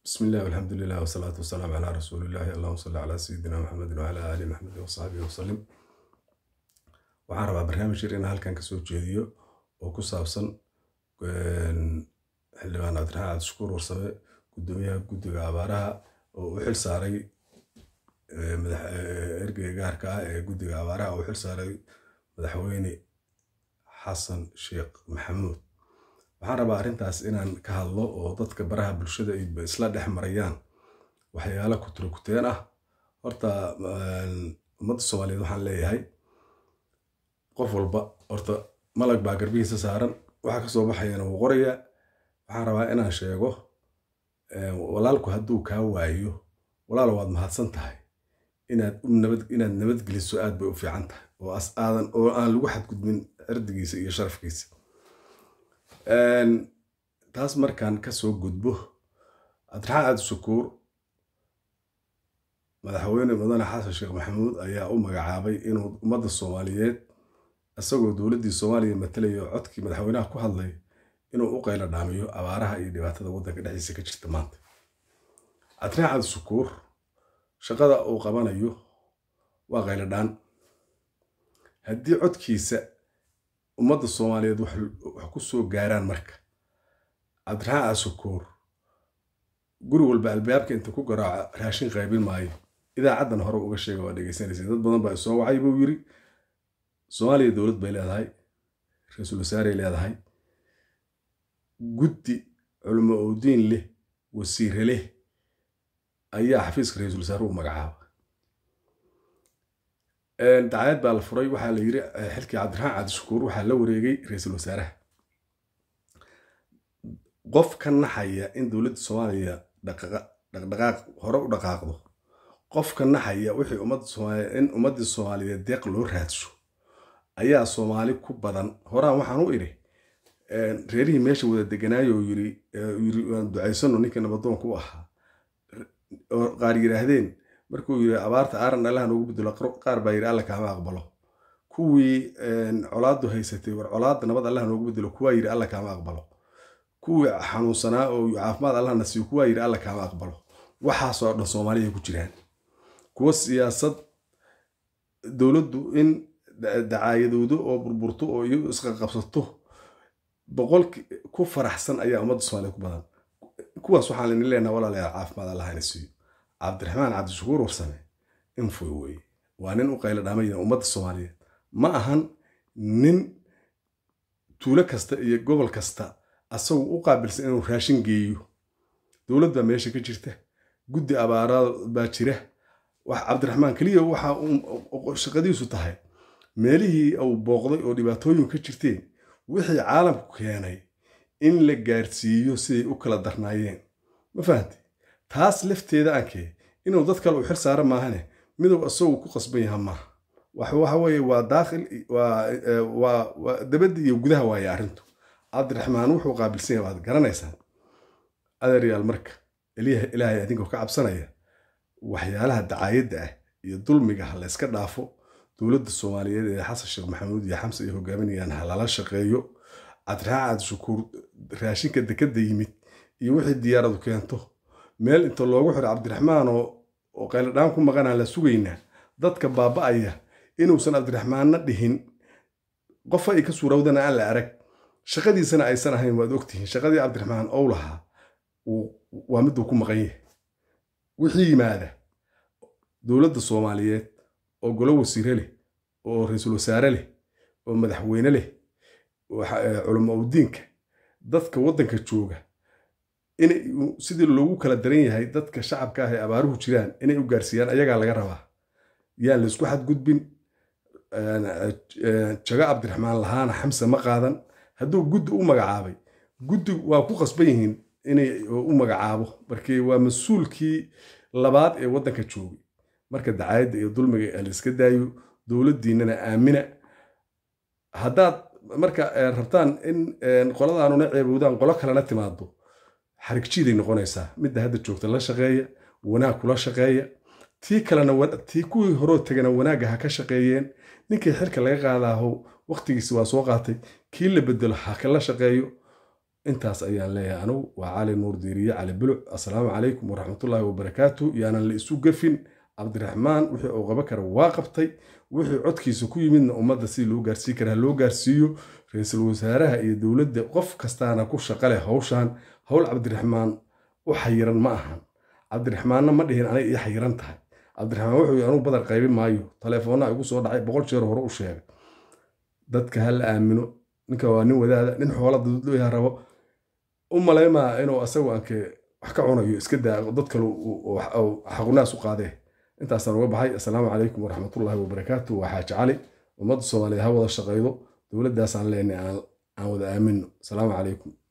بسم الله والحمد لله والصلاة والسلام على رسول الله اللهم صل على سيدنا محمد وعلى آل محمد وصحبه وسلم waxaan rabaa barnaamij yar inaan halkan kasoo jeediyo oo ku saabsan xildhibaan cabdiraxmaan cabdishakuur warsame gudoomiyaha guddiga abaaraha oo u xil saaray ergeyga gaarka ah ee guddiga abaaraha oo u xil saaray madaxweyne xasan sheekh maxamuud waxaan rabaa arrintaas inaan ka hadlo oo dadka baraha bulshada ay isla dhex marayaan waxyaalo kuturkuteen ah horta ummadda soomaaliyeed waxaan leeyahay qof walba horta malag baa garbihiisa saaran waxa kasoo baxayana wuu qorayaa waxaan rabaa inaan sheego walaalku hadduu kaa waayo walaal waad mahadsan tahay inaad inaad nabadgeliso aad bay u fiican tahay oo as aadan oo aan lagu xadgudbin cirdigiisa iyo sharafkiisa taas markaan kasoo gudbo cabdiraxmaan cabdishakuur madaxweyne mudane xasan sheekh maxamuud ayaa u magacaabay inuu ummadda soomaaliyeed isagoo dowladdii soomaaliya matalayo codkii madaxweynaha ku hadlay inuu u qaylo dhaamiyo abaaraha iyo dhibaatada waddanka dhexdiisa ka jirta maanta cabdiraxmaan cabdishakuur shaqada uu qabanayo waa qaylo dhaan haddii codkiisa ummadda soomaaliyeed wax ku soo gaaraan marka cabdiraxmaan cabdishakuur guri walba albaabka inta ku garaaco raashin qaybin maayo idaacaddan hore uga sheega waa dhegeysanaysa dad badan baa soo wacay buu yiri soomaaliya dowlad bay leedahay ra-iisul wasaarey leedahay guddi culimo owdiin leh wasiire leh ayaa xafiiska ra-iisul wasaare u magacaaba dacayad baa la furay waxaa la yiri xilkii cabdiraxmaan cabdishakuur waxaa la wareegay ra-iisul wasaaraha qof ka naxaya in dowladda soomaaliya dhaqdhaqaaq hore u dhaqaaqdo qof ka naxaya wixii ummadda soomaaliya in ummaddii soomaaliyeed deeq loo raadsho ayaa soomaali ku badan horaan waxaan u idhi reerihii meesha wada deganaayo yiri yiri waan ducaysano ninkii nabadoonka u ahaa oo qaar yidhaahdeen markuu yiri abaarta aaran allaha noogu bedelo qaar baa yidhi alla kaama aqbalo kuwii colaadu haysatay war colaadda nabad allaha noogu bedelo kuwaa yidhi alla kaama aqbalo kuwii xanuunsanaa oo caafimaad allahna siiyo kuwaa yidhi alla kaama aqbalo waxaasoo dhan soomaaliya ku jiraan kuwa siyaasad dowladdu in dacaayadoodo oo burburto oo iyagu isqaqabsato boqolki ku faraxsan ayaa ummadda soomaaliya ku badan kuwaas waxaan laydin leenaha walaalayaal caafimaad allahna siiyo cabdiraxmaan cabdishakuur warsame infoy weye waa nin u qaylo dhaamaya ummadda soomaaliyeed ma ahan nin tuulo kasta iyo gobol kasta asagu u qaabilsan inuu raashin geeyo dowlad baa meesha ka jirta guddi abaaraad baa jira wax cabdiraxmaan keliya waxa shaqadiisu tahay meelihii uu booqday oo dhibaatooyin ka jirteen wixii caalamku keenay in la gaarsiiyo siday u kala darnaayeen ma fahamte taas lafteeda aankee inuu dad kale u xil saara maahane midow isagu ku qasban yaha maaha waxa weye waa daakhil waa dabadda iyo gudaha waaye arrintu cabdiraxmaan wuxuu qaabilsan yahay waad garanaysaan adeeryaal marka ilaahay adinkoo ka cabsanaya waxyaalaha dacaayadda ah iyo dulmiga ha layska dhaafo dowladda soomaaliyeed ee xasan sheekh maxamuud iyo xamse ay hogaaminayaan ha lala shaqeeyo cabdiraxmaan cabdishakuur raashinka dekadda yimid iyo wixii diyaaradu keento meel inta loogu xiro cabdiraxmaan oo qayladhaan ku maqanaan la sugaynaa dadka baaba'aya inuusan cabdiraxmaanna dhihin qofa ay ka suurowdana aan la arag shaqadiisana aysan ahayn waad ogtihiin shaqadii cabdiraxmaan ow lahaa waa miduu ku maqan yahay wixii yimaada dowladda soomaaliyeed oo golo wasiire leh oo ra-iisul wasaare leh oo madaxweyne leh culamo udiinka dadka waddanka jooga inay sidii loogu kala daran yahay dadka shacabka ah ee abaaruhu jiraan inay u gaarsiiyaan ayagaa laga rabaa yaan laysku xadgudbin jago cabdiraxmaan lahaana xamse ma qaadan hadduu guddi u magacaabay guddi waa ku qasban yihiin inay u magacaabo markii waa mas-uulkii labaad ee waddanka joogay marka dacaayadda iyo dulmiga layska daayo dowladdiinnana aamina haddaad marka rabtaan in qoladaanuna ceebowdaan qolo kalena timaado xarigjiiday noqonaysaa midda hadda joogta la shaqeeya wanaag kula shaqeeya tii kalena tii kuwii horoo tegana wanaagga ha ka shaqeeyeen ninkii xilka laga qaadaaho waqtigiisi waa soo qaatay kii la bedelo ha kala shaqeeyo intaas ayaan leeyahay anugu waa cali nuur diiriye cali buluc assalaamu calaykum waraxmatullaahi wabarakaatu yaanan la isu gafin cabdiraxmaan wixii uu qaban kara waa qabtay wixii codkiisa ku yimidna ummadda si loo gaarsii karaa loo gaarsiiyo ra-iisul wasaaraha iyo dowladda qof kastaana ku shaqale hawshan howl cabdiraxmaan u xayiran ma ahan cabdiraxmaanna ma dhihin anay ii xayiran tahay cabdiraxmaan wuxuu yii anugu badar qaybin maayo taleefoonaa igu soo dhacay boqol jeer hore u sheegay dadka ha la aamino ninka waa nin wadaada nin xoola dadlooyaha rabo u malaymaa inuu asagu anke wax ka cunayo iska daa dad kale xaqunaas u qaadee intaasaan uga baxay assalaamu calaykum waraxmatullaahi wabarakaatu waa xaaji cali ummadda soomaaliyeed ha wada shaqaydo dowladdaasaan leenay aan wada aamino asalaamu calaykum